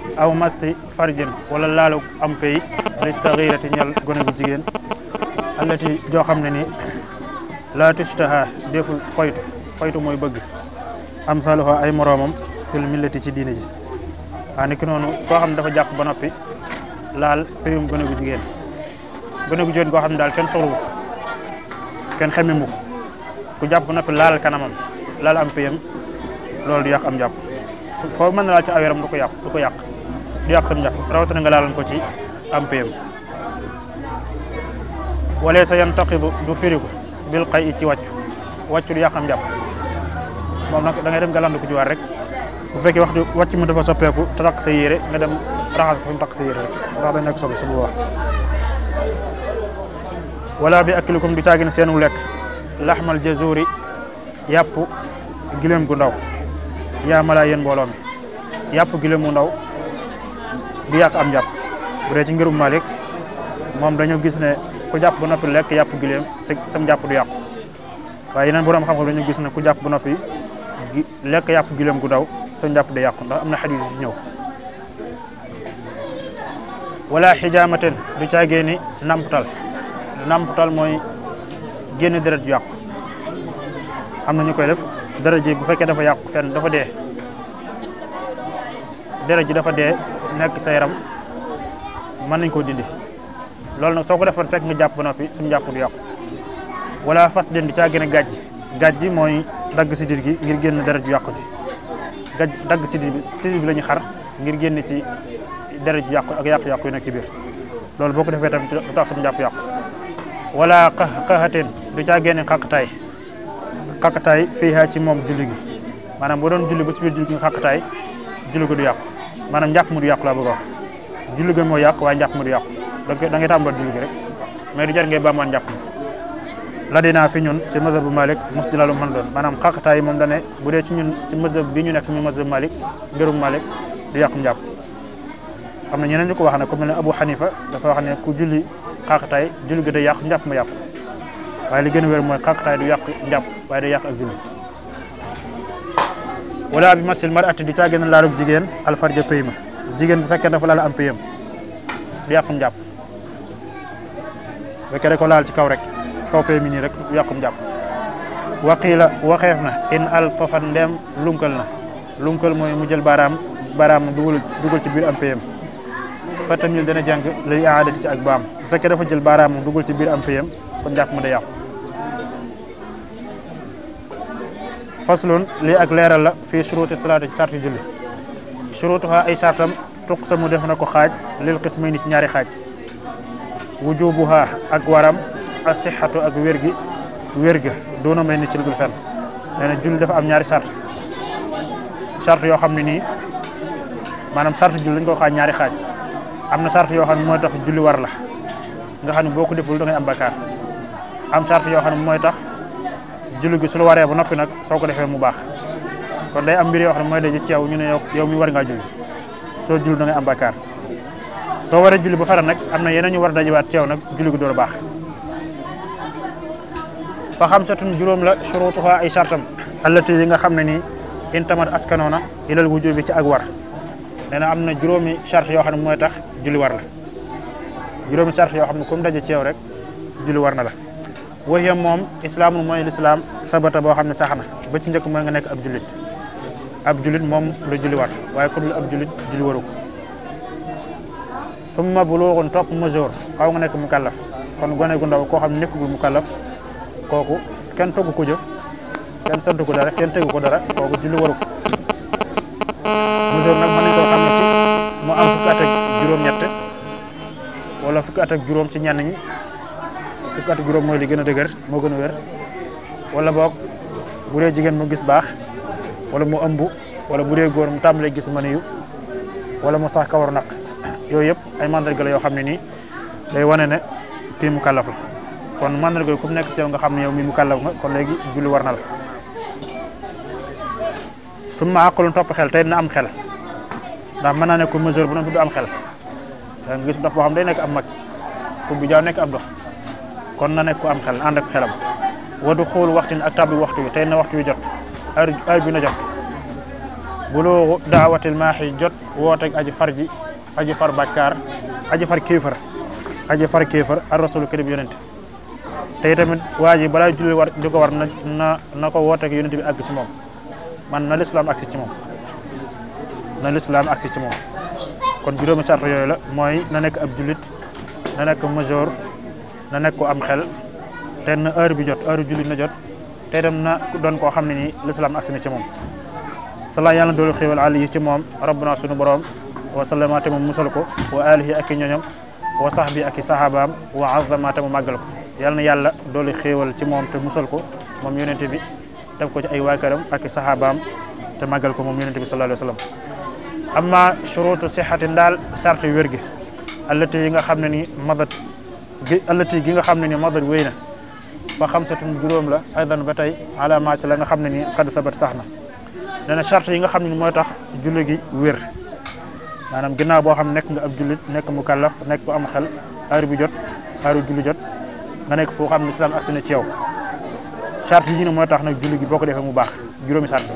aw masti farjin wala laalu am pay li saxirati ñal gone gu jigéen allati joo xam ne ni la tushtaha deful foytu foytu mooy bëgg am saluha ay moroomam fil millati ci diine ji waa ni ki noonu koo xam ne dafa jàpp ba noppi laal payum gone gu jigéen gone gu jigéen koo xam ne daal kenn soxlu kenn xemmimu ku jàpp ba noppi laal kanamam laal am payam loolu du yàq am jàpp foo mën na laal ci aw yaram du ko yàq du ko yàq du yàq sam jàpp rawatina nga laalan ko ci am payam wala sa yan taqidu du firiku bil xay i ci wàccu wàccu du yàq am jàpp moom nag da ngay dem galandu ko ci war rek bu fekkee waxtu wàcc mu dafa soppeeku te takk sa yére nga dem raxas ko fi mu takk sa yére rek ndax dañ nekk sobe su bu wax wala bi akilikum du caagin seenu lekk laxmal jazuri yàpp giléem gu ndaw yaa malaa yéen mbooloo mi yàpp giléem gu ndaw du yàq am jàpp bu dee ci ngirum Malik moom dañu gis ne ku jàpp ba noppi lekk yàpp giléem sam jàpp du yàqu waaye yeneen borom xam-xam dañu gis ne ku jàpp ba noppi lekk yàpp giléem gu ndaw sam jàpp day yàqu ndax am na xadis yu ñëw wala xijaamaten du caagee ni namptal namptal mooy génn deret ju yàqu am na ñu koy def deret ji bu fekkee dafa yàqu fenn dafa dee deret ji dafa dee nekk sa yaram mën nañ koo dindi loolu nag soo ko defoon fekk nga jàpp ba noppi suñu jàpp du yàqu wala fas den di caa gën a gàjj gàjj mooy dagg sidit gi ngir génn deret ju yàqu ji gàjj dagg sidit bi sidit bi la ñu xar ngir génn ci deret ju yàqu ak yàqu-yàqu yu nekk ci biir loolu boo ko defee tamit du tax suñu jàpp yàqu wala xa xaxateen du caa génne xaqtaay xaqtaay fii haa ci moom julli gi maanaam boo doon julli ba ci biir julli gi nga xaqtaay julli gi du yàqu maanaam njàpp mu du yàqu laa bëgg a wax julli gi moo yàqu waaye njàpp mu du yàqu da ngay tàmbal julli gi rek mais du jar ngay baamaan njàpp mi la dinaa fi ñun ci mazhab bu Malik mos dina lu mën doon maanaam xaqtaay moom dane bu dee ci ñun ci mazhab bi ñu nekk ñu mazhab Malik mbirum Malik du yàqu njàpp am na ñeneen ñu ko wax ne ku mel ne Abu Hanifa dafa wax ne ku julli xaqtaay julli gi day yàqu njàpp ma yàqu waaye li gën a wér mooy xaqtaay du yàq njàpp waaye day yàq ak julli wala bi masil mar atti du caa gën a laalug jigéen alfarja pay ma jigéen bu fekkee dafa laal am payam du yàqum njàpp bu fekkee da ko laal ci kaw rek kaw pay mi nii rek du yàqum njàpp waqiila waxeef na in al tofan ndeem lunkal na lunkal mooy mu jël baaraam baaraam dugal dugal ci biir am payam fa tamit dana jàng lay aadati ci ak baam bu fekkee dafa jël baaraam dugal ci biir am payam kon njàpp mu da yàqu faslun lii ak leeral la fii suruti salaati ci sarti julli surutuha ay sartam tuq sa mu def na ko xaaj lil qismayni ci ñaari xaaj wujubuha ak waram asixatu ak wér gi wér ga doona may ni ci lugul fenn nee na julli dafa am ñaari sart sart yoo xam ne nii maanaam sart julli dañ ko xaaj ñaari xaaj am na sart yoo xam ne mooy tax julli war la nga xam ne boo ko deful da ngay am bakkaar am sart yoo xam ne mooy tax julli gi su la waree ba noppi nag soo ko defee mu baax kon day am mbir yoo xam ne mooy daje ci yow ñu ne yow yow mi war ngaa julli soo julli da ngay am bakkaar soo waree julli ba pare nag am na yeneen ñu war a dajewaat ci yow nag julli gi door a baax fa xam satun juróom la shurutuha ay sartam allati yi nga xam ne nii intamat askanoona ilal wujubi ci ak war nee na am na juróomi charte yoo xam ne mooy tax julli war la juróomi charte yoo xam ne comme daje ci yow rek julli war na la waxiya moom islaamul mooy lislaam sabata boo xam ne sax na ba ci njëkk mooy nga nekk ab jullit ab jullit moom la julli war waaye ku dul ab jullit julli waru ko summa buluuxun topp majeur xaw nga nekk mu kallaf kon gone gu ndaw koo xam ne nekkagul mu kallaf kooku kenn togg ko jëf kenn sant ko dara kenn tegu ko dara kooku julli waru ko majeur nag mën nañ koo xam ne ci mu am fukki at ak juróom-ñett wala fukki at ak juróom ci ñenn ñi fukki at ak juróom mooy li gën a dëgër moo gën a wér wala boog bu dee jigéen mu gis baax wala mu ëmb wala bu dee góor mu tàmbalee gis maniyu wala mu sax kawaru naq yooyu yëpp ay mandarga la yoo xam ne nii day wane ne kii mu kàllaf la kon mandarga yi ku nekk ci yow nga xam ne yow mi mu kàllaf nga kon léegi julli war na la su ma àqalun topp xel tey dina am xel ndax mën naa nekk ku mesure bu noonu du am xel da nga gis dox boo xam day nekk am mag ku bi jaaw nekk ab dox kon na nekk ku am xel ànd ak xelam wadu xool waxtin ak tabbi waxtu wi tey na waxtu wi jot heure heure bi na jot buluugu daawatil maaxi jot wooteeg aji far ji aji far bàkkaar aji far kéefar aji far kéefar ar rasulu karim yonent te tamit waa ji balaa julli war di ko war na na na ko wooteeg yonent bi àgg ci moom man na lislaam agsi ci moom na lislaam agsi ci moom kon juróomi sart yooyu la mooy na nekk ab jullit na nekk majeur na nekk ko am xel te na heure bi jot heure jullit na jot te itam na doon koo xam ne nii lislaam agsi na ci moom sala yàlla doolu xéewal àll yi ci moom rabbuna sunu borom wa sallama te mu musal ko wa alihi ak i ñoñom wa sahbi ak i sahabaam wa azama te mu màggal ko yàlla na yàlla doolu xéewal ci moom te musal ko moom yonente bi def ko ci ay waakaram ak i sahabaam te màggal ko moom yonente bi sallallahu alayhi wa sallam amma shurutu sixati ndaal sart wér gi allati yi nga xam ne ni madat gi allati gi nga xam ne ni madat wéy na fa xamsatun juróom la aydan ba tey ala ma ci la nga xam ne ni xad sabat sax na nee na charte yi nga xam ne ni mooy tax julli gi wér maanaam ginnaaw boo xam nekk nga ab jullit nekk mu kallaf nekk ku am xel heure bi jot heure julli jot nga nekk foo xam ne islam agsi na ci yow charte yi ñu ne mooy tax nag julli gi boo ko defee mu baax juróomi charte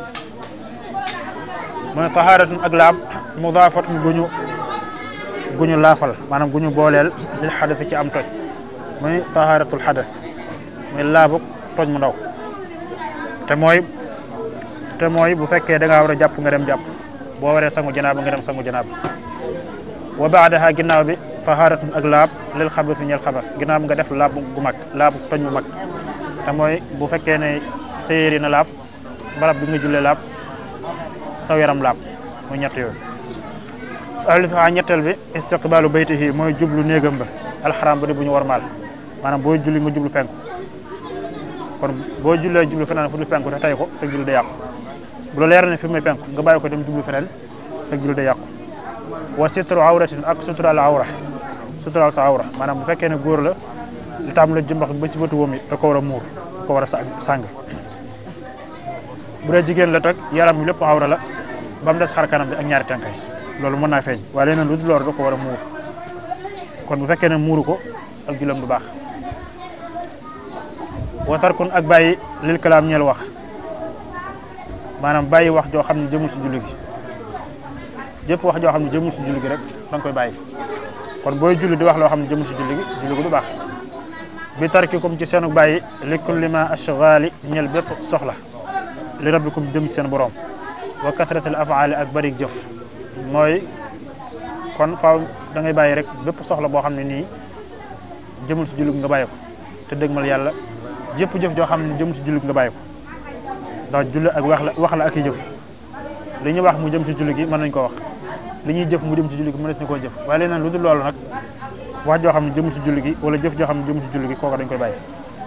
mooy tahaaratun ak laab mudaafatun gu ñu gu ñu laafal maanaam gu ñu booleel lil xadasi ci am toj muy tahaaratul xadas muy laabu toj mu ndaw te mooy te mooy bu fekkee da ngaa war a jàpp nga dem jàpp boo waree sangu janaaba nga dem sangu janaaba wa baadaha ginnaaw bi tahaaratun ak laab lil xabas ñel xabas ginnaaw bi nga def laab gu mag laabu toj mu mag te mooy bu fekkee ne sa yére na laab barab bi nga jullee laab saw yaram laab muy ñett yooyu alifa ñetteel bi istiqbaalu baytihi mooy jublu néegam ba alxaram ba di bu ñu warmaal maanaam boo julli nga jublu penku kon boo jullee jublu feneen fu dul penku te tey ko sa julli da yàqu bu la leer ne fi muy penku nga bàyyi ko dem jublu feneen sa julli da yàqu wa sitru awratin ak suturaal awra suturaal sa awra maanaam bu fekkee ne góor la li taam la jëmbax ba ci bëtu woom yi da ko war a muur da ko war a sàng bu dee jigéen la tag yaram bi lépp awra la ba mu des xar kanam bi ak ñaari tànkay loolu mën naa feeñ waaye leneen lu dul loolu da ko war a muur kon bu fekkee ne muuru ko ak julam du baax wa tarkun ak bàyyi lil kalaam ñeel wax maanaam bàyyi wax joo xam ne jëmul si julli gi jëpp wax joo xam ne jëmul si julli gi rek da nga koy bàyyi kon booy julli di wax loo xam ne jëmul si julli gi julli gi du baax bi tarkikum ci seenu bàyyi li kulli ma ashghali ñeel bépp soxla li rabbikum jëm ci seen borom wa kasratil afaali ak bari jëf mooy kon faaw da ngay bàyyi rek bépp soxla boo xam ne nii jëmul si julli nga bàyyi ko te dëgmal yàlla jëpp jëf joo xam ne jëmul si julli nga bàyyi ko ndax julli ak wax la wax la ak i jëf li ñuy wax mu jëm si julli gi mën nañ ko wax li ñuy jëf mu jëm si julli gi mën nañ koo jëf waaye leneen lu dul loolu nag wax joo xam ne jëmul si julli gi wala jëf joo xam ne jëmul si julli gi kooku dañ koy bàyyi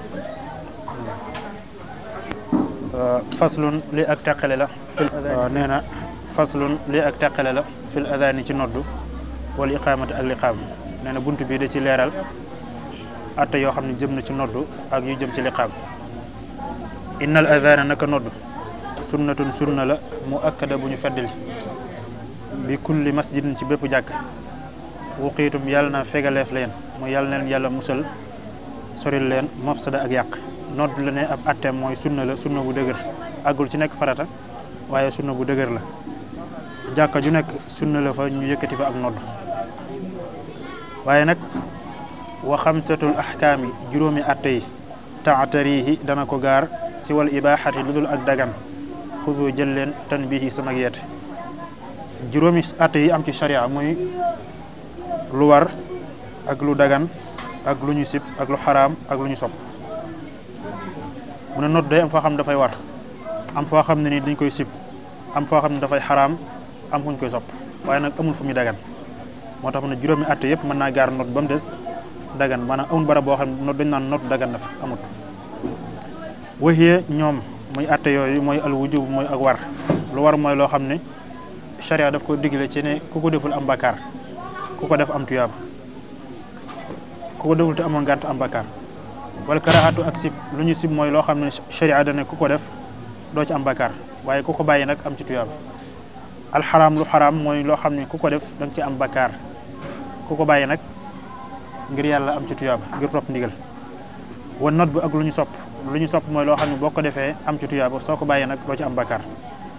faslun li ak teqale la fil nee na faslun li ak teqale la fil adani ci noddu wala iqaamati ak liqaam nee na bunt bii da ci leeral atte yoo xam ne jëm na ci noddu ak yu jëm ci liqaam innal adana naka noddu sunnatun sunna la mu akkada bu ñu feddali bi kulli masjidin ci bépp jàkk wuqiitum yàlla na fegaleef leen mu yàlla na leen yàlla musal soril leen mafsada ak yàq nodd la ne ab atteem mooy sunna la sunna bu dëgër àggul ci nekk farata waaye sunna bu dëgër la jàkka ju nekk sunna la fa ñu yëkkati fa ak nodd waaye nag wa xamsatul ahkaami juróomi atte yi taatarihi dana ko gaar si wal ibaaxati lu dul ak dagan xudu jël leen tan bii sama yeete juróomi atte yi am ci sharia muy lu war ak lu dagan ak lu ñu sib ak lu xaraam ak lu ñu sopp mu ne nodd day am foo xam ne dafay war am foo xam ne ni dañ koy sib am foo xam ne dafay xaraam am fu ñu koy sopp waaye nag amul fu muy dagan moo tax mu ne juróomi atte yëpp mën naa gaar nodd ba mu des dagan maanaam amul barab boo xam ne nodd dañ naan nodd dagan na fa amut waxiyee ñoom muy atte yooyu mooy al wujub mooy ak war lu war mooy loo xam ne charia daf ko digle ci ne ku ko deful am bakkaar ku ko def am tuyaaba ku ko deful te amoon ngànt am bakkaar wala karaxatu ak sib lu ñu sib mooy loo xam ne charia dane ku ko def doo ci am bakkaar waaye ku ko bàyyi nag am ci tuyaaba alxaraam lu xaraam mooy loo xam ne ku ko def da nga ci am bakkaar ku ko bàyyi nag ngir yàlla am ci tuyaaba ngir topp ndigal wan not bu ak lu ñu sopp lu ñu sopp mooy loo xam ne boo ko defee am ci tuyaaba soo ko bàyyi nag doo ci am bakkaar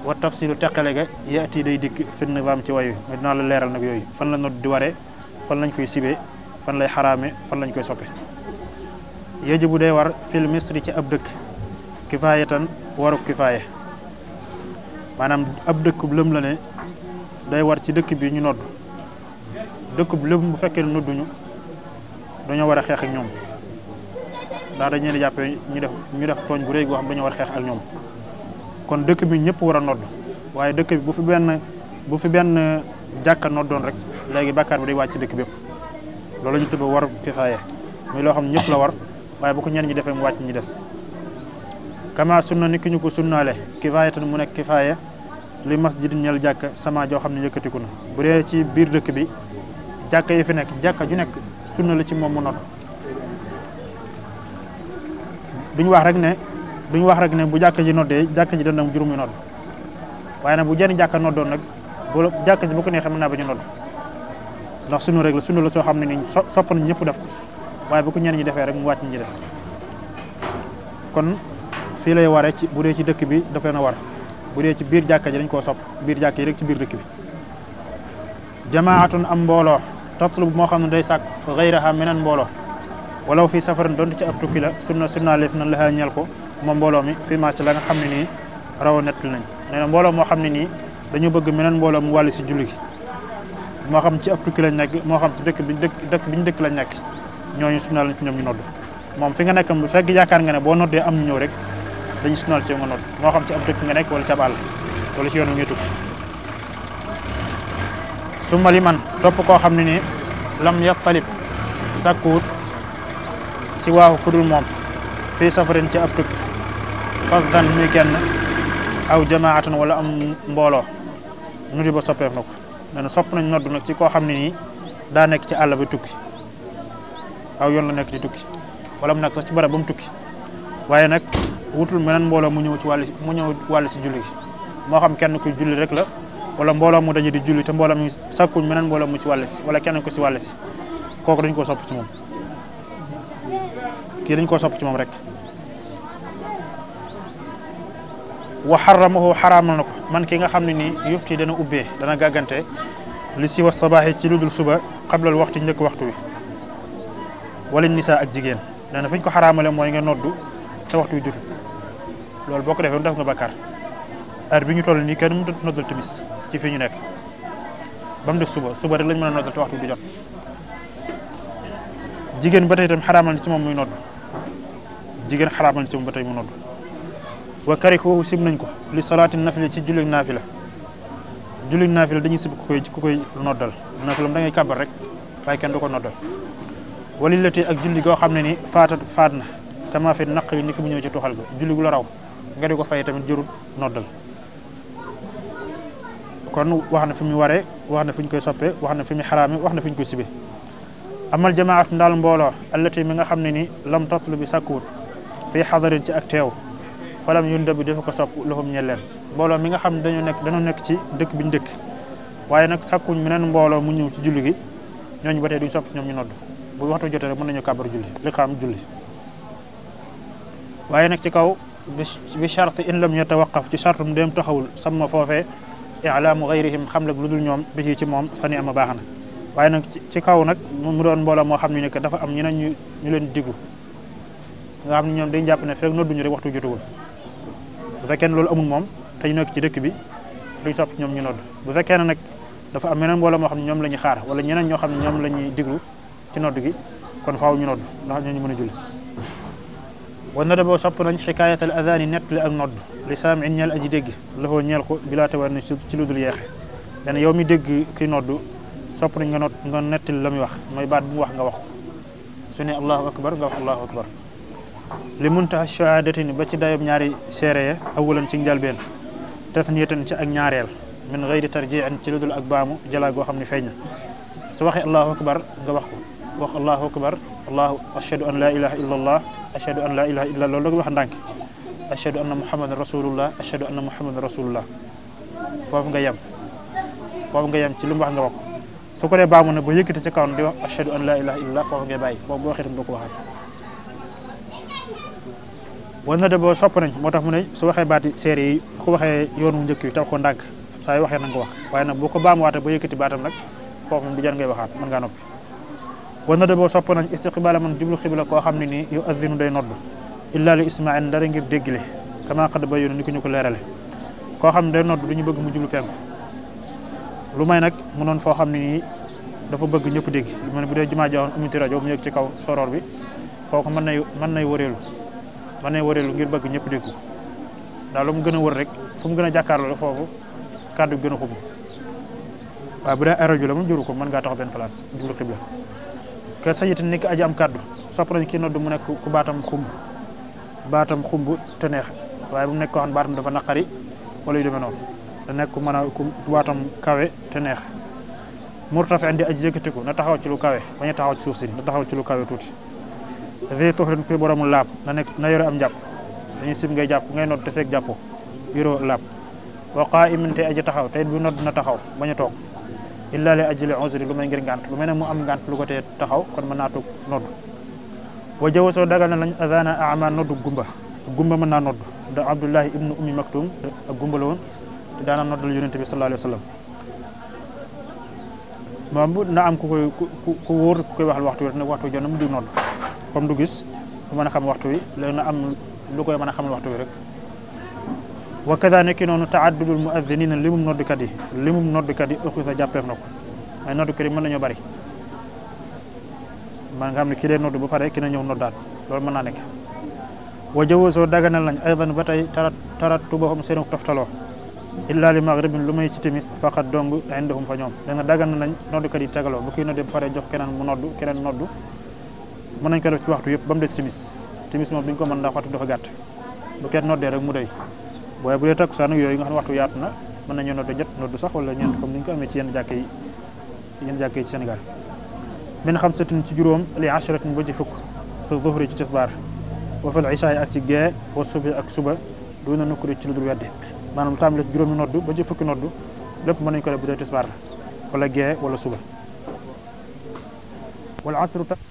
wa tafsilu teqale ga yaati day dikk fi nizaam ci way wi mais dinaa la leeral nag yooyu fan la nodd di waree fan lañ koy sibee fan lay xaraame fan lañ koy soppe yajibu day war fil misri ci ab dëkk kifaayatan waru kifaaye maanaam ab dëkk lëm la ne day war ci dëkk bi ñu nodd dëkk bu lëm bu fekkee ne nodduñu dañoo war a xeex ak ñoom ndax dañ leen di jàppee ñu def ñu def tooñ bu rëy goo xam dañoo war a xeex ak ñoom kon dëkk bi ñëpp war a nodd waaye dëkk bi bu fi benn bu fi benn jàkka noddoon rek léegi bàkkaar bi day wàcc ci dëkk bépp loolu la ñu tudd war kifaaye muy loo xam ne ñëpp la war waaye bu ko ñenn ñi defee mu wàcc ñi des kama sunna ni ki ñu ko sunnaale kifaayatan mu nekk kifaaya li masjidin ñel jàkka sama joo xam ne yëkkatiku na bu dee ci biir dëkk bi jàkka yi fi nekk jàkka ju nekk sunna la ci moom mu nodd duñu wax rek ne duñu wax rek ne bu jàkka ji noddee jàkka ji dana am juróomi nodd waaye nag bu jenn jàkka noddoon nag bu jàkka ji bu ko neexee mën naa ba ñu nodd ndax sunna rek la sunna la soo xam ne ni sopp nañ ñëpp def ko waaye bu ko ñenn ñi defee rek mu wàcc ñi des kon fii lay waree ci bu dee ci dëkk bi daf leen a war bu dee ci biir jàkka ji dañ koo sopp biir jàkka yi rek ci biir dëkk bi jamaatun am mbooloo tatlub moo xam ne day sàkk xayraha meneen mbooloo walaw fii safarin donte ci ab tukki la sunna sunna leef na la ñel ko moom mbooloo mi fii ma ci la nga xam ne nii raw nettali nañ nee na mbooloo moo xam ne nii dañu bëgg meneen mbooloo mu wàlli si julli gi moo xam ci ab tukki lañ nekk moo xam ci dëkk bi dëkk dëkk bi ñu dëkk lañ nekk ñooñu sunnaal nañ ci ñoom ñu nodd moom fi nga nekk bu fekk yaakaar nga ne boo noddee am ñu ñëw rek dañu sunnaal ci nga nodd moo xam ci ab dëkk nga nekk wala ci ab àll wala ci yoon wi ngay tukki su ma li man topp koo xam ne nii lam yattalib sàkkuwut si waaxu kudul moom fii safarin ci ab tukki fasdan muy kenn aw jamaatan wala am mbooloo nu di ba soppeef na ko nee na sopp nañ nodd nag ci koo xam ne nii daa nekk ci àll ba tukki aw yoon la nekk di tukki wala mu nekk sax ci barab ba mu tukki waaye nag wutul meneen mbooloo mu ñëw ci wàll mu ñëw wàll si julli gi moo xam kenn kuy julli rek la wala mbooloo mu daje di julli te mbooloo mi sakkuñ meneen mbooloo mu ci wàll si wala kenn ko si wàll si kooku dañ koo sopp ci moom kii dañ koo sopp ci moom rek wa xaramahu xaraamal na ko man ki nga xam ne nii yufti dana ubbee dana gàggante li si wa sabaaxi ci lu dul suba xablal waxtu njëkk waxtu wi wala nisaa ak jigéen nee na fi ñu ko xaraamale mooy nga noddu sa waxtu wi jotul loolu boo ko defee def nga bakkaar heure bi ñu toll nii kenn mënut a noddal timis ci fii ñu nekk ba mu def suba suba rek lañ mën a noddal te waxtu bi du jot jigéen ba tey itam xaraamal na ci moom muy nodd jigéen xaraamal na ci moom ba tey mu nodd wa karikuhu sib nañ ko li salaati nafila ci julli naafila julli naafila dañuy sib ku koy ku koy noddal naafila da ngay kàbbar rek waaye kenn du ko noddal wali lati ak julli goo xam ne ni faata faat na kama fi naq yi ni ko mu ñëw ci tuxal ga julli gu la raw nga di ko fay tamit jërul noddal kon wax na fi mu waree wax na fi ñu koy soppee wax na fi mu xaraame wax na fi ñu koy sibe amal jamaat ndaal mbooloo allati mi nga xam ne ni lam tatlu bi sàkkuwut fii xadarin ci ak teew falam yun dëbb dafa ko sopp loxum ñel leen mbooloo mi nga xam ne dañoo nekk dañoo nekk ci dëkk bi ñu dëkk waaye nag sàkkuñ meneen mbooloo mu ñëw ci julli gi ñooñu ba tey duñ sopp ñoom ñu nodd bu waxtu jotee rek mën nañu kàbbar julli li xam julli waaye nag ci kaw bi charte in lam yatawaqaf ci charte mu dem taxawul sama foofee ilaamu gayrihim xam lag lu dul ñoom bi ci ci moom fa ni ama baax na waaye nag ci kaw nag mu doon mbooloo moo xam ne que dafa am ñeneen ñu ñu leen diggu nga xam ne ñoom dañ jàpp ne fekk nodduñu rek waxtu jotagul bu fekkee ne loolu amul moom te ñu nekk ci dëkk bi duñ sopp ñoom ñu nodd bu fekkee ne nag dafa am meneen mbooloo moo xam ne ñoom la ñuy xaar wala ñeneen ñoo xam ne ñoom la ñuy diglu ci nodd gi kon faaw ñu nodd ndax ñooñu mën a julli wa na boo sopp nañ xikaayatal adaan yi nettali ak nodd li saam in ñeel aji dégg lafoo ñeel ko bilaa tawar ne ci lu dul yeexe dana yow mi dégg kiy nodd sopp nañ nga not nga nettali la muy wax mooy baat bu mu wax nga wax ko su ne allahu akbar nga wax allahu akbar li muntaha shahadatini ba ci dayob ñaari seere ya awalan ci njalbeen tasniyatan ci ak ñaareel min gayri tarjiin ci lu dul ak baamu jalaa goo xam ne feeñ na su waxee allahu akbar nga wax ko wax allahu akbar allahu ashhadu an la ilaha illa allah ashhadu an la ilaha illa loolu da wax ndànk ashhadu anna muhammadan rasulullah ashhadu anna muhammadan rasulullah foofu nga yem foofu nga yem ci lu mu wax nga wax ko su ko dee baamu na ba yëkkati ci kaw di wax ashhadu an la ilaha illa allah foofu ngay bàyyi foofu boo waxee tam doo ko waxaat war na de boo sopp nañ moo tax mu ne su waxee baati seere yi ko waxee yoonu njëkk wi taw ko ndànk saa yu waxee na nga ko wax waaye nag boo ko baamuwaatee ba yëkkati baatam nag foofu moom du jar ngay waxaat mën ngaa noppi wa na de boo sopp nañ istiqbaala man jublu xibla koo xam ne nii yu addinu day nodd illa li ismail ndara ngir déggile kama xad ba yoonu ni ko ñu ko leerale koo xam ne day nodd du ñu bëgg mu jublu penku lu may nag mu noon foo xam ne nii dafa bëgg ñëpp dégg mu ne bu dee jumaa joxoon amiti rajo mu yëg ci kaw soroor bi kooku mën nay mën nay wëreelu mën nay wëreelu ngir bëgg ñëpp dégg ko daal lu mu gën a wër rek fu mu gën a jàkkaarloo foofu kàddu gën a xub waaw bu dee ay rajo la moom juru ko mën ngaa taxaw benn place jublu xibla ke sañit ni ki aji am kàddu sopp nañ ki nodd mu nekk ku baatam xumb baatam xumb te neex waaye bu mu nekk koo xam ne baatam dafa naqari wala yu demee noonu da nekk ku mën a ku baatam kawe te neex murtafi indi aji yëkkatiku na taxaw ci lu kawe bañ a taxaw ci suuf si na taxaw ci lu kawe tuuti vi tuxrin kuy boromul laab na nekk na yore am jàpp dañuy sim ngay jàpp ngay nodd te fekk jàppoo yoroo laab wa qaa'imin te aji taxaw te it bu nodd na taxaw bañ a toog illa li ajli uzri lu may ngir ngànt lu mel ne mu am ngànt lu ko tee taxaw kon mën naa toog nodd wa jawasoo dagal na lañ azana ama noddu gumba gumba mën naa nodd da abdullahi ibnu ummi maktum ak gumba la woon te daana noddal yonente bi sallallahu alayhi wa sallam moom bu na am ku koy ku ku wóor ku koy waxal waxtu wi rek nag waxtu wi jot na mu di nodd comme du gis du mën a xam waxtu wi léegi na am lu koy mën a xamal waxtu wi rek wa kada nekki noonu taaddudul muaddinina limum noddukat yi limum noddukat yi ëxu sa jàppeef na ko mais noddukat yi mën nañoo bari man nga xam ne ki dee noddu ba pare ki na ñëw noddaat loolu mën naa nekk wa jawasoo daganal nañ aydan ba tey tarat tarat tubahum seenu toftaloo illa li maghribin lu may ci timis faqat dong indahum fa ñoom da nga dagan nañ noddukat yi tegaloo bu kii nodde ba pare jox keneen mu noddu keneen noddu mën nañ ko def ci waxtu yëpp ba mu des timis timis moom duñ ko mën ndax waxtu dafa gàtt bu kenn noddee rek mu doy waaye bu dee takkusaan ak yooyu nga xam ne waxtu yaatu na mën nañu noddu ñett noddu sax wala ñeent comme ni ñu ko amee ci yenn jàkke yi yenn jàkke yi ci Sénégal min xamsatin ci juróom li ashratin ba ci fukk fi zuhri ci tisbaar wa fil ishaay ak ci gee wa subi ak suba duna nukkuri ci lu dul weddi maanaam tàmbale ci juróomi noddu ba ci fukki noddu lépp mën nañu ko def bu dee tisbaar la wala gee wala suba wal asru ta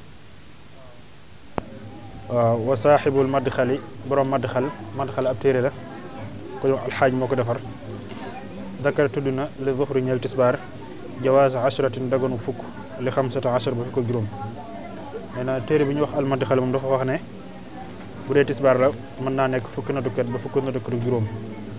waaw wa saaxibul madxali borom madxal madxal ab téere la ko jox alxaaj moo ko defar dakar tudd na li zuhri ñeel tisbaar jawaaz ashratin daganu fukk li xamsata ashar ba fukk ak juróom nee na téere bi ñu wax almadxal moom dafa wax ne bu dee tisbaar la mën naa nekk fukki noddukat ba fukki noddukat ak juróom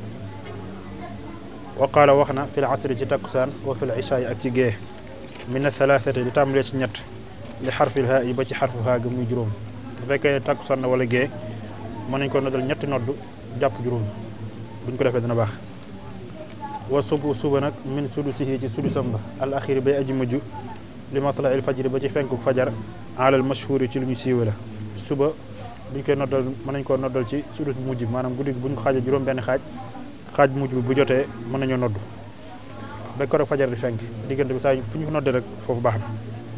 wa qaala wax na fil asri ci takkusaan wa fil ishaay ak ci gee min thalathati di tàmbalee ci ñett li xarfil haa yi ba ci xarfu haa ga muy juróom bu fekkee takkusaan na wala gee mën nañ ko noddal ñetti noddu jàpp juróom buñ ko defee dina baax wa subu suba nag min sudu sihi ci sudu samba al axiri bay aji mujj li matla il fajri ba ci fenku fajar alal mashhuri ci lu ñu siiwe la suba buñ koy noddal mën nañ koo noddal ci sudu mujj bi maanaam guddi buñ ko xaajee juróom benn xaaj xaaj mujj bi bu jotee mën nañoo nodd ba ko rek fajar di fenk diggante bi saa fu ñu ko noddee rek foofu baax na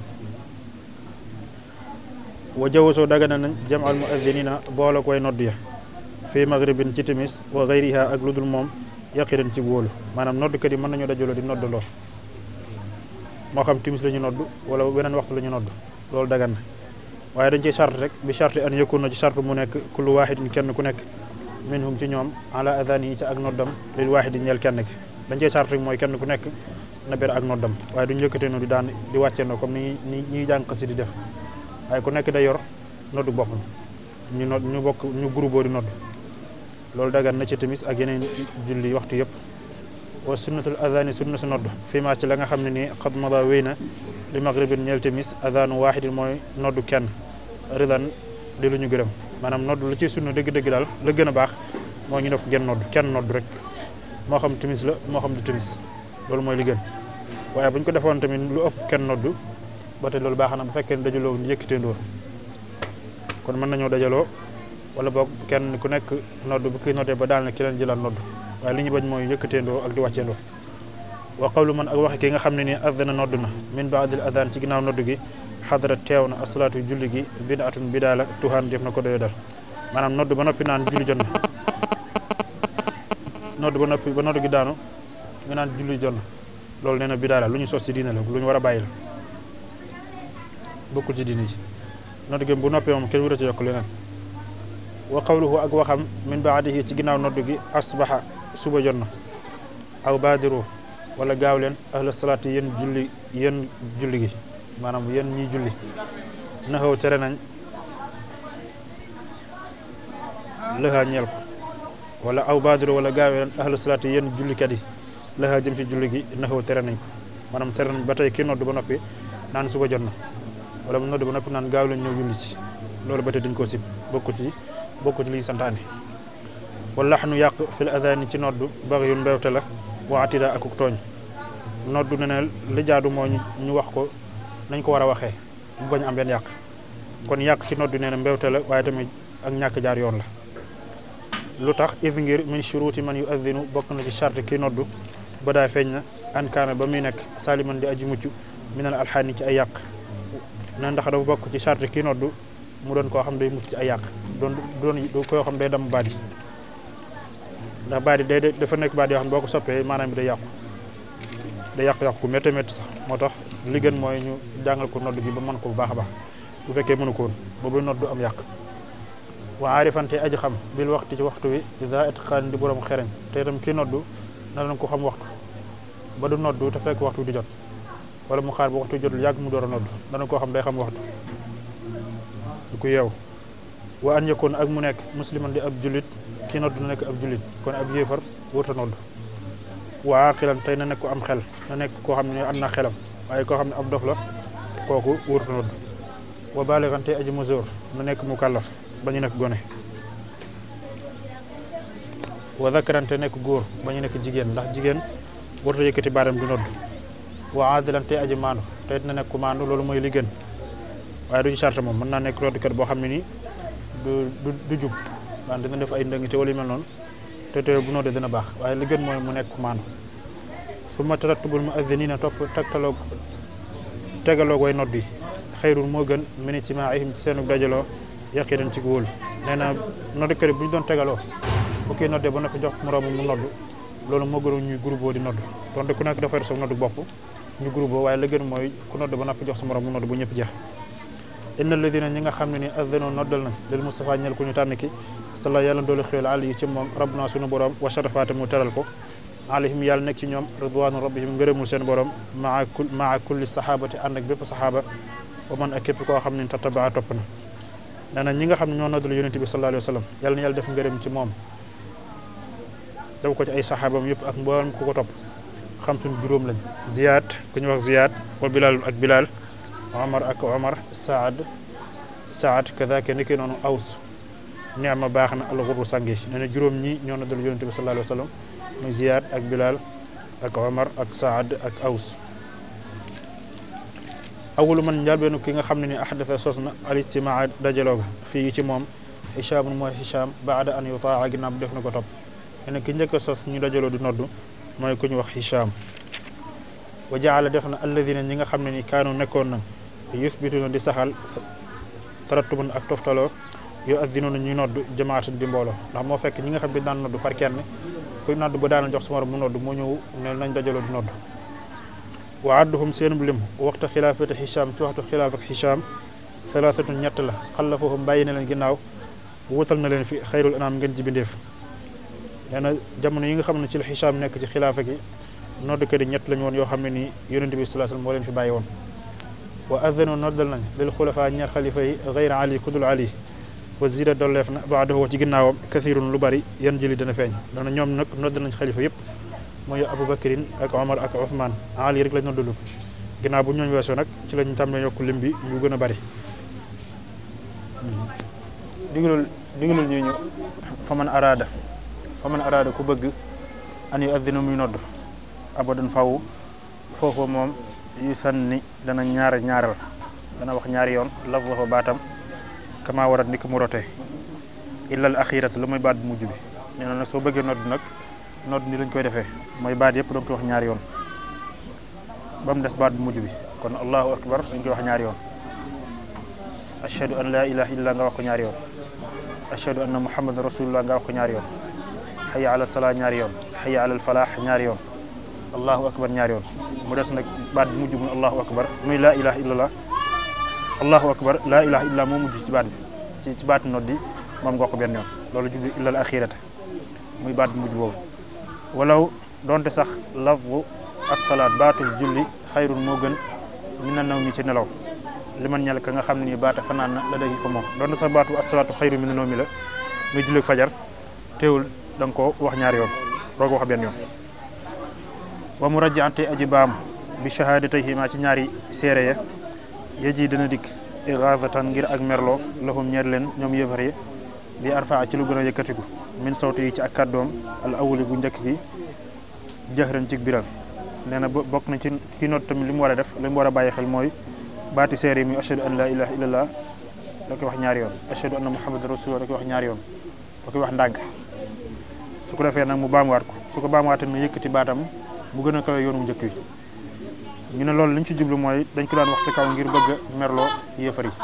wa jawasoo dagana nañ jam al muaddinina boole koy nodd ya fii maghribin ci timis wa gayriha ak lu dul moom yaqiran ci wóolu maanaam noddkat yi mën nañoo dajaloo di noddaloo moo xam timis la ñu nodd wala weneen waxtu la ñu nodd loolu dagan na waaye dañ ciy charte rek bi charte an yëkkun na ci charte mu nekk kullu waahidin kenn ku nekk minhum ci ñoom ala adani yi ci ak noddam lil waahidi ñeel kenn ki dañ ciy charte rek mooy kenn ku nekk na ber ak noddam waaye duñu yëkkatee no di daan di wàccendoo comme ni ni ñuy jàng xasi di def waaye ku nekk day yor noddu boppam ñu nodd ñu bokk ñu groupe di nodd loolu dagan na ci timis ak yeneen julli waxtu yëpp wa sunnatul adani sunna su nodd fii maa ci la nga xam ne nii xad mada wéy na li maghribin ñeel timis adanu waahidin mooy noddu kenn ridan di lu ñu gërëm maanaam nodd lu ci sunna dëgg-dëgg daal la gën a baax moo ñu def genn nodd kenn nodd rek moo xam timis la moo xam du timis loolu mooy li gën waaye bu ñu ko defoon tamit lu ëpp kenn nodd ba tey loolu baax na bu fekkee ne dajaloo ñu yëkkatee ndóor kon mën nañoo dajaloo wala boog kenn ku nekk nodd bu kii noddee ba daal na ki leen jëlaat nodd waaye li ñu bañ mooy yëkkateendoo ak di wàcceendoo wa qawlu man ak waxe ki nga xam ne nii adana nodd na min baadil adan ci ginnaaw nodd gi xadara teew na asalaatu julli gi bidaatun bidaa la tuhaan def na ko doyo dal maanaam nodd ba noppi naan julli jot na nodd ba noppi ba nodd gi daanu nga naan julli jot na loolu nee na bidaa la lu ñu sos ci diine la lu ñu war a bàyyi la bokkul ci diine ji nodd gi bu noppee moom kenn wurata yokk leneen wa qawluhu ak waxam min baadihi ci ginnaaw nodd gi asbaxa suba jot na aw baadiru wala gaaw leen ahla salaati yéen julli yéen julli gi maanaam yéen ñiy julli naxaw tere nañ lëxaa ñeel ko wala aw baadiru wala gaaw leen ahla salaati yéen jullikat yi lëxaa jëm ci julli gi naxaw tere nañ ko maanaam tere nañ ba tey kii nodd ba noppi naan suba jot na wala mu nodd ba noppi naan gaaw leen ñëw julli ci loolu ba tey dañ koo sib bokku ci bokku ci liy santaane wala lax nu yàq fil adani ci noddu bari yu mbewte la waatida akuk tooñ noddu ne ne li jaadu moo ñu wax ko nañ ko war a waxee bu bañ am benn yàq kon yàq ci noddu nee na mbewte la waaye tamit ak ñàkk jaar yoon la lu tax if ngir min shuruti man yu addinu bokk na ci charte kii noddu ba daa feeñ na ankaana ba muy nekk saliman di aji mucc minal alxaani ci ay yàq ne ndax dafa bokk ci charte kii noddu mu doon koo xam day mucc ci ay yàq doon doon koo xam day dam baat yi ndax baat yi day dafa nekk baat yoo xam ne boo ko soppee maanaam bi day yàqu day yàqu-yàqu ku métti métti sax moo tax li gën mooy ñu jàngal ko nodd gi ba mën ko bu baax a baax bu fekkee mënu ko woon ba buy nodd am yàq wa aarifante aji xam bil waxtu ci waxtu wi ida itqaan di borom xereñ te itam kii noddu na leen ko xam waxtu ba du noddu te fekk waxtu di jot wala mu xaar ba waxtu jotul yàgg mu door a nodd dana koo xam day xam waxtu du ko yeew wa an yakun ak mu nekk musliman di ab jullit kii nodd na nekk ab jullit kon ab yéefar wërta nodd waa xilan tey na nekk ko am xel na nekk koo xam ne am na xelam waaye koo xam ne ab dof la kooku wërta nodd wa baaligan tey aji masoor na nekk mu kàllaf ba ñu nekk gone wa zakaran te nekk góor ba ñu nekk jigéen ndax jigéen warta yëkkati baaram di nodd wa aadilan tey aji maandu te it na nekk ku maandu loolu mooy li gën waaye duñu charte moom mën naa nekk noddukat boo xam ne nii du du du jub daan dina def ay ndëngte wala yu mel noonu te te bu noddee dina baax waaye li gën mooy mu nekk maandu su ma tarattubul mu azziniina topp tegtaloog tegaloog way nodd yi xayrul moo gën mini ci maa ihim ci seenu dajaloo yaqidan ci wóolu nee na noddukat yi bu ñu doon tegaloo bu kii noddee ba noppi jox moroomu mu nodd loolu moo gënoon ñuy groupe di nodd donte ku nekk dafa yor sa noddu bopp ñu groupe waaye la gën mooy ku nodd ba noppi jox sa moroom mu nodd bu ñëpp jeex inna alladina ñi nga xam ne ni azdano noddal nañ lil Mustafa ñel ku ñu tànn ki sala yàlla doolu xéwal ali yi ci moom rabbuna sunu borom wa sharafaate mu teral ko alayhim yàlla nekk ci ñoom ridwanu rabbihim ngërëmul seen borom maa kul maa kulli sahabati ànd ak bépp saxaaba wa man ak képp koo xam ne tattabaa topp na nee na ñi nga xam ne ñoo noddal yonente bi sallallahu alayhi wa sallam yàlla na yàlla def ngërëm ci moom def ko ci ay saxaabam yëpp ak mboolem ku ko topp xam suñ juróom lañ ziyaad ku ñu wax ziyaad wa bilal ak bilal omar ak omar saad saad kazaka ni ki noonu aws neema baax na alxurru sàngi nee na juróom ñi ñoo noddal yonente bi sallallahu alayhi wa sallam muy ziyaad ak bilal ak omar ak saad ak aws awalu man njaalbeenu ki nga xam ne ni ahdasa sos na alistimaa dajaloo ga fii ci moom hichaamun mooy hichaam baada an yutaa ginnaaw bu def na ko topp ne ki njëkk a sos ñu dajaloo di noddu mooy ku ñu wax hichaam wa jaala def na alladina ñi nga xam ne ni kaanu nekkoon na yusbituna di saxal tarattuban ak toftaloo yo addinuna ñuy nodd jamaatan di mbooloo ndax moo fekk ñi nga xam ne daan nodd par kenn kuy nodd ba daana jox su morom mu nodd moo ñëw ne nañ dajaloo di nodd wa adduhum seenub lim waxta xilaafati hicham ci waxtu xilaaf ak hicham salaasatu ñett la xallafahum bàyyi na leen ginnaaw wutal na leen fi xayrul anam ngeen ji bindeef nee na jamono yi nga xam ne ci la hicham nekk ci xilaafa gi noddkat yi ñett lañu woon yoo xam ne nii yonente bi sallallahu alayhi wasallam moo leen fi bàyyi woon wa adano noddal nañ lil xulafa ñaar xalifa yi gayra ali kudul ali wa zida dolleef na baadahu ci ginnaawam kathirun lu bari yan jëli dana feeñ dana ñoom nag noddal nañ xalifa yëpp mooy aboubacrine ak omar ak ousmane ali rek lañ noddalu ginnaaw bu ñooñ weesoo nag ci lañ tàmbalee yokk lim bi ñu gën a bari digalul digalul ñu ñu fa man araada fa man araada ku bëgg an yu addina muy nodd abadan faw foofu moom yu sanni dana ñaar ñaaral dana wax ñaari yoon laf fa baatam kama warat ni ko mu rote illal axirat lu muy baat bu mujj bi nee na nag soo bëggee nodd nag nodd ni lañ koy defee mooy baat yëpp doon koy wax ñaari yoon ba mu des baat bu mujj bi kon allahu akbar dañ koy wax ñaari yoon ashhadu an la ilaha illa nga wax ko ñaari yoon ashhadu anna muhammadan rasulullah nga wax ko ñaari yoon hayya ala salaa ñaari yoon hayya ala falaax ñaari yoon allahu akbar ñaari yoon mu des nag baat bi mujj muy allahu akbar muy laa ilaha illallah allahu akbar laa ilaha illallah moo mujj ci baat bi ci ci baat noddi moom nga ko benn yoon loolu jublu illal axirata muy baat bi mujj boobu walaw donte sax lafzu assalaat baatul julli xayrun moo gën mi na naw mi ci nelaw li man ñel ka nga xam ne nii baata fanaan na la day ko moom donte sax baatu assalaatu xayru mi na naw mi la muy julli fajar teewul da nga ko wax ñaari yoon doo ko wax benn yoon wa mu rajjaante aji baam bi shahaadatayhima ci ñaari seere ya yeji dana dikk igaazatan ngir ak merloo lahum ñeer leen ñoom yëfar yi bi arfaa ci lu gën a yëkkatiku min sawti yi ci ak kàddoom al awuli gu njëkk gi jëxran ci biral nee na bokk na ci ki noot tamit li mu war a def li mu war a bàyyi xel mooy baati seere yi muy ashhadu an la ilaha illallah da koy wax ñaari yoon ashhadu anna muhammadan rasulullah da koy wax ñaari yoon da koy wax ndànk su ko defee nag mu baamuwaat ko su ko baamuwaatee mu yëkkati baatam mu gën a kawe yoonu njëkk wi ñu ne loolu li ñu ci jublu mooy dañ ko daan wax ci kaw ngir bëgg a merloo yéefar yi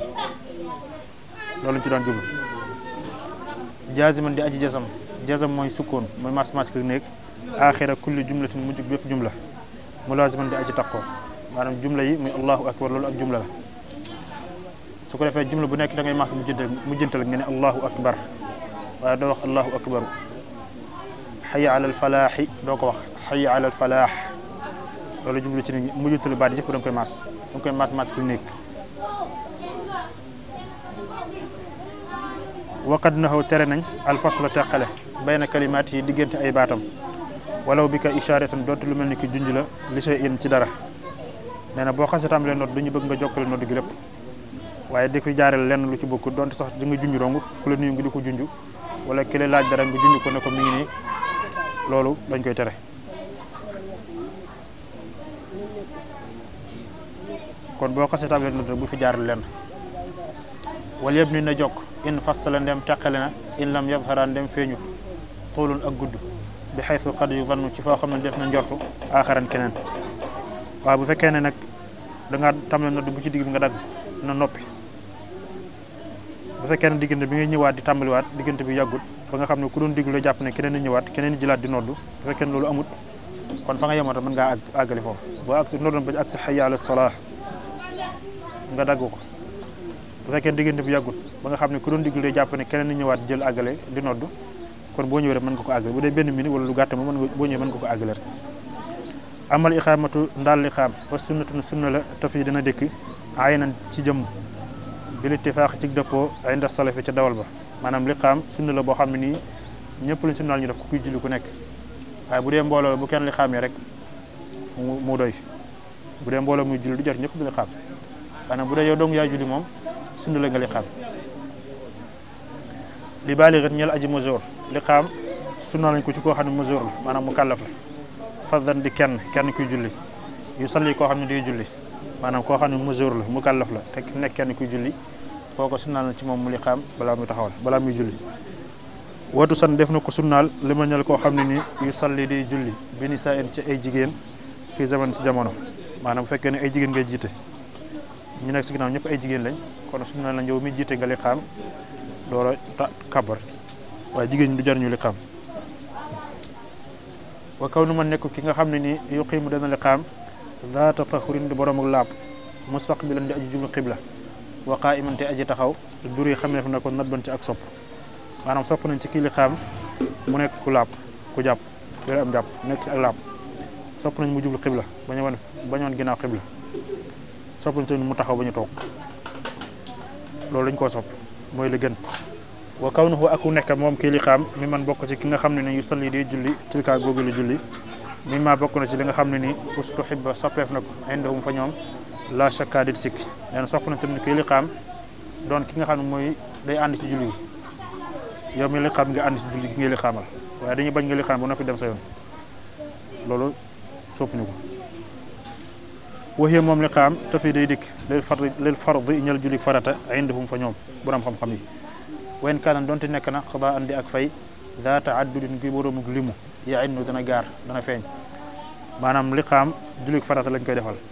loolu ñu ci daan jublu jaasiman di aji jasam jasam mooy sukkoon mooy mas mas ki néeg axira kulli jumlatin mujj bépp jumla mulaasiman di aji takkoo maanaam jumla yi muy allahu akbar loolu ak jumla la su ko defee jumla bu nekk da ngay mas mujjantal mujjantal nga ne allahu akbar waaye doo wax allahu akbaru xaya alal falaaxi doo ko wax xaya alal falaax loolu jublu ci ni mujjantalu baat yëpp da nga koy mas da nga koy mas mas ki néeg waqad naxaw tere nañ alfasla teqale bayna kalimaat yi diggante ay baatam walaw bi ka isharatan dootu lu mel ni ki junj la li sey in ci dara nee na boo xasee tàmbalee nodd du ñu bëgg nga jokkale nodd gi lépp waaye di ko jaareel lenn lu ci bokk donte sax di nga junj dong ku la nuyu nga di ko junj wala ki la laaj dara nga junj ko ne ko mi ngi nii loolu dañ koy tere kon boo xasee tàmbalee nodd bu fi jaareel lenn wala yëpp ni na jokk in fastala ndem teqale na in lam yadhara ndem feeñu xoolun ak gudd bi xaysu xad yu vannu ci foo xam ne def na njortu aaxaran keneen waaw bu fekkee ne nag da ngaa tam nodd bu ci digg bi nga dagg na noppi bu fekkee ne diggante bi ngay ñëwaat di tàmbaliwaat diggante bi yàggut ba nga xam ne ku doon diglu jàpp ne keneen di ñëwaat keneen di jëlaat di noddu bu fekkee ne loolu amut kon fa nga yemoon mën ngaa àggali foofu boo ak si noddoon ba ak si hayya ala salaa nga dagg ko bu fekkee diggante bi yàggut ba nga xam ne ku doon diglu day jàpp ne keneen di ñëwaat jël àggale di noddu kon boo ñëwee rek mën nga ko àggale bu dee benn minute wala lu gàtt ma mën nga boo ñëwee mën nga ko àggale rek amal iqaamatu ndaal liqaam wa sunnatun sunna la taf yi dina dëkk aynan ci jëmm bil ittifaax ci dëppoo inda salafi ca dawal ba maanaam liqaam sunna la boo xam ne nii ñëpp lañ sunnaal ñu def ku kuy julli ku nekk waaye bu dee mbooloo la bu kenn liqaamee rek mu mu doy bu dee mbooloo muy julli du jot ñëpp di liqaam maanaam bu dee yow dong yaa julli moom sunna la nga liqaam li baali ret ñel aji majoor liqaam sunna lañ ko ci koo xam ne majoor la maanaam mu kàllaf la faddan di kenn kenn kuy julli yu salli koo xam ne day julli maanaam koo xam ne majoor la mu kàllaf la te nekk kenn kuy julli kooko sunnaal na ci moom mu liqaam balaa muy taxawal balaa muy julli watu san def na ko sunnaal li ma ñel koo xam ne nii yu salli day julli bi ni saa ci ay jigéen fii zaman ci jamono maanaam bu fekkee ne ay jigéen ngay jiite ñu nekk si ginnaaw ñëpp ay jigéen lañ kon sunnaal la yow mi jiite nga liqaam doora ta kabar waaye jigéen ñi du jar ñu liqaam wa kaw nu ma nekk ki nga xam ne nii yuqiimu dana liqaam zaata tahurin di borom ak laab mustaqbilan di aji jublu xibla wa qaa'iman te aji taxaw dur yi xamee na ko nat ban ci ak sopp maanaam sopp nañ ci kii liqaam mu nekk ku laab ku jàpp yore am jàpp nekk ci ak laab sopp nañ mu jublu xibla bañ a wan bañ wan ginnaaw xibla sopp nañ tamit mu taxaw ba ñu toog loolu lañ koo sopp mooy li gën wa kawnuhu aku nekk moom kii li xaam mi man bokk ci ki nga xam ne ni yu salli di julli tilkaa googu la julli mi ma bokk na ci li nga xam ne ni ustuhibba soppeef na ko indahum fa ñoom la shakka dit sikk nee na sopp na tamit kii li xaam doon ki nga xam ne mooy day ànd ci julli gi yow mi li xaam nga ànd ci julli gi ngay li xaamal waaye dañuy bañ nga li xaam ba noppi dem sa yoon loolu sopp ñu ko waxee moom li xaam te fii day dikk lil fard lil fard ñal julli farata indahum fa ñoom borom xam-xam yi wen kanan donte nekk na xadaa andi ak fay daa taaddudin gi boromuk limu yaa innu dana gaar dana feeñ maanaam li xaam julli farata lañ koy defal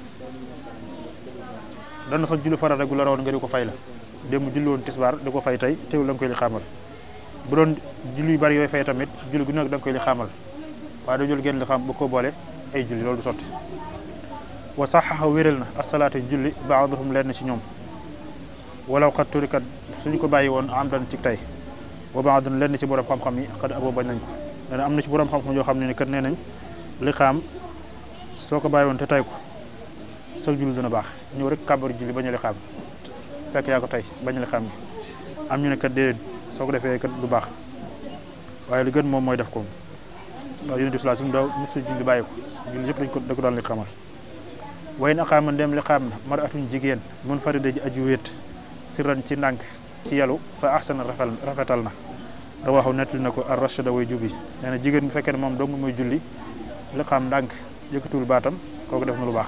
dana sax julli farata gu la rawoon nga di ko fay la démb julli woon tisbaar di ko fay tey teewul da nga koy li xaamal bu doon julli yu bari yooyu fay tamit julli gu nekk da nga koy li xaamal waaye doo jël genn li xaam ba ko boole ay julli loolu du sotti wa saxaxa wéral na asalaatu julli baaduhum leen ci ñoom walaw xat turikat suñu ko bàyyi woon am dan ci tey wa baadun lenn ci borom xam-xam yi xad abo bañ nañ ko nee na am na ci borom xam-xam yoo xam ne ni kat nee nañ li xaam soo ko bàyyi woon te tay ko soo julli dina baax ñëw rek kàbbar julli bañ a li xaam fekk yaa ko tey bañ a li xaam gi am ñu ne kat déedéet soo ko defee kat du baax waaye li gën moom mooy def ko ndax yonent bi sallallahu alayhi wasallam daaw mosu julli bàyyi ko julli yëpp dañ ko da ko daan li xamal way na xaama ndem li xaam na mar atuñ jigéen mun farida ji aju wéet sirran ci ndànk ci yalu fa ahsana rafetal rafetal na rawaxu nettali na ko ar rachada way jubi nee na jigéen bu fekkee ne moom dong mooy julli li xam ndànk yëkkatuwul baatam kooku def na lu baax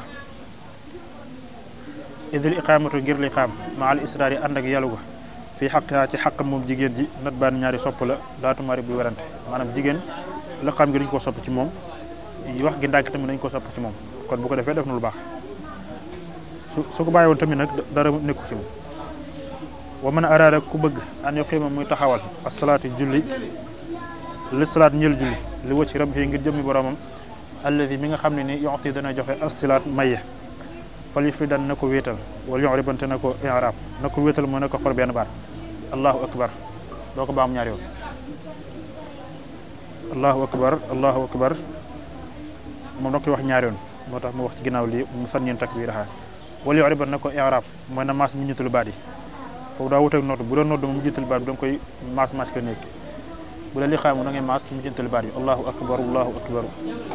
idil iqaamatu ngir li xaam ma al israar yi ànd ak yalu ga fii xaq ci xaqam moom jigéen ji nat baan ñaari sopp la laatu mari bu werante maanaam jigéen li xam gi dañu ko sopp ci moom wax gi ndànk tamit dañu ko sopp ci moom kon bu ko defee def na lu baax su su ko bàyyi woon tamit nag dara nekku ci moom wa man araada ku bëgg an yuqima muy taxawal asalaati julli li salaat ñël julli li wacci rabbi ngir jëmmi boromam alladi mi nga xam ne ni yoxti dana joxe asilaat maye fal yu fi dan na ko wéetal wala yox ribante na ko irab na ko wéetal mooy na ko xor benn baat allahu akbar doo ko baam ñaari yoon allahu akbar allahu akbar moom da koy wax ñaari yoon moo tax mu wax ci ginnaaw lii mu sànneen takbir xaar wala yox riban na ko irab mooy na maas mu ñittalu baat yi foofu daa wuteeg nodd bu doon nodd mu jiital baat bi da nga koy maas maas ko nekk bu la li xaamu da ngay maas mu jiital baat bi allahu akbar allahu akbar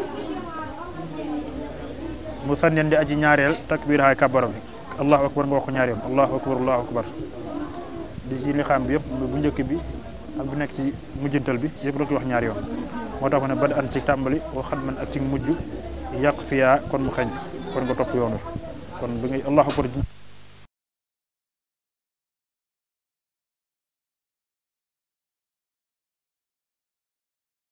mu sànneen di aji ñaareel takbir xaay kabaram bi allahu akbar nga wax ko ñaari yoon allahu akbar allahu akbar di ci li xaam bi yëpp bu njëkk bi ak bu nekk ci mujjantal bi yëpp da koy wax ñaari yoon moo tax mu ne bad an ci tàmbali wa xat man ak ci mujj yàq fiyaa kon mu xeñ kon nga topp yoon wi kon bi ngay allahu akbar